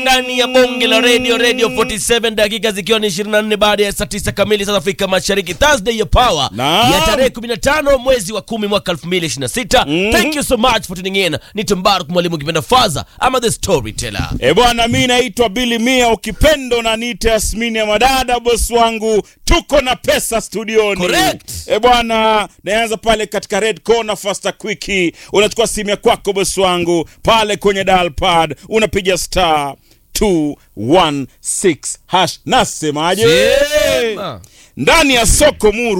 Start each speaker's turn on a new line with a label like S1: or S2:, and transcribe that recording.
S1: ndani ya bonge la radio radio 47 dakika zikiwa ni 24 baada ya saa 9 kamili saa Afrika Mashariki, Thursday ya power
S2: Naam.
S1: ya tarehe 15 mwezi wa 10 mwaka 2026. Thank you so much for tuning in. Ni Mbaruk mwalimu kipenda Faza ama the storyteller.
S2: E bwana, mi naitwa Bili Mia, ukipendo na niite Yasmini ya madada, bosi wangu, tuko na pesa studioni.
S1: Correct.
S2: E bwana, naanza pale katika red corner faster quick, unachukua simu ya kwako bosi wangu, pale kwenye dial pad unapiga star 216 hash. Nasemaje?
S1: Sema.
S2: ndani ya soko muru